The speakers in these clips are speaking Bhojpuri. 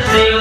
Brasil.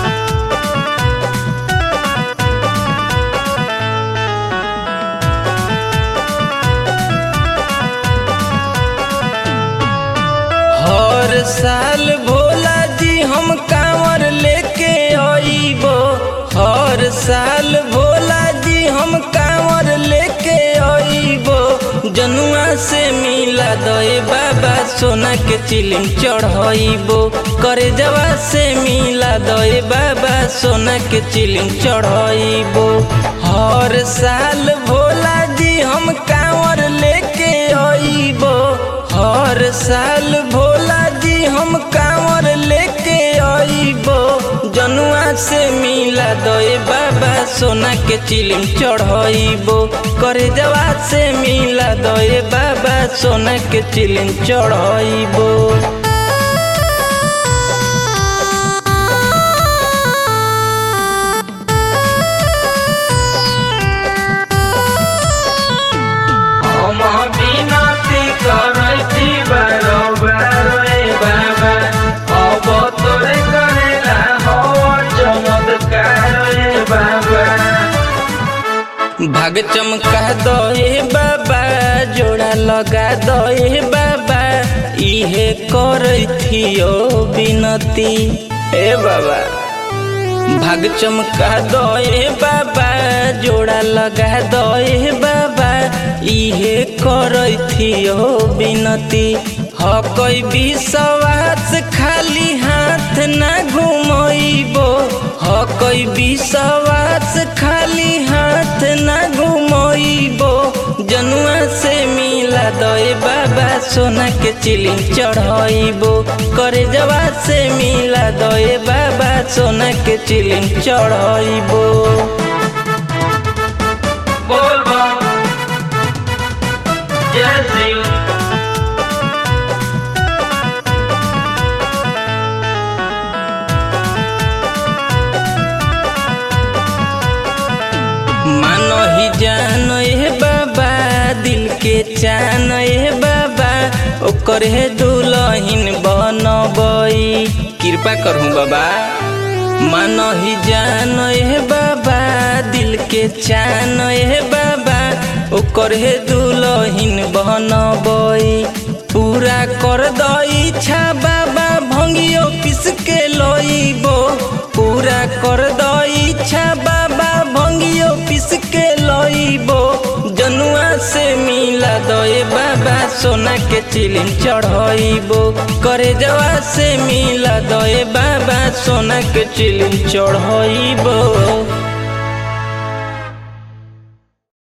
हर साल भोला जी हम कांवर लेके आईबो हर साल भोला जी हम कांवर लेके आईबो जनुआ से मिला दे बाबा सोना के चिलिम चढ़ाइबो करे जवा से मिला दे बाबा सोना के चिलिम चढ़ाइबो हर साल भोला जी हम कांवर लेके आईबो हर साल भोला जी हम कांवर लेके आईबो जनुआ से मिला दे बाबा सोना के चिलिम चढ़ाइबो करे जवा से मिला दे बाबा सोना के चिलिम चढ़ाइबो हम বিনতি করছি বারবার এ বাবা অবতরে করেলা হওয়ার চমৎকার এ বাবা भाग चमका दो हे बाबा जोड़ा लगा दो हे बाबा इहे करथियो बिनती हे बाबा भाग चमका दो हे बाबा जोड़ा लगा दो हे बाबा इहे करथियो बिनती ह कोई विश्वास खाली हाथ ना घुमइबो ह कोई विश्वास खाली हाथ ना घुमइबो जनुआ से मिला दे बाबा सोना के चिलिम चढ़ाइबो करे जवा से मिला दे बाबा सोना के चिलिम चढ़ाइबो বলবো Brasil. मानो ही जानो हे बाबा दिल के चान हे बाबा ओकर हे दुलहिन बनबई कृपा करहूँ बाबा मानो ही जानो हे बाबा दिल के चान हे बाबा ओकर हे दुलहिन बनबई पूरा कर दई इच्छा बाबा भंगियो पिस के लइबो पूरा कर दई इच्छा बाबा भंगियो पिस के लइबो जनुआ से मिला दे बाबा सोना के चिलिम चढ़ाइबो करे जवा से मिला दे बाबा सोना के चिलिम चढ़ाइबो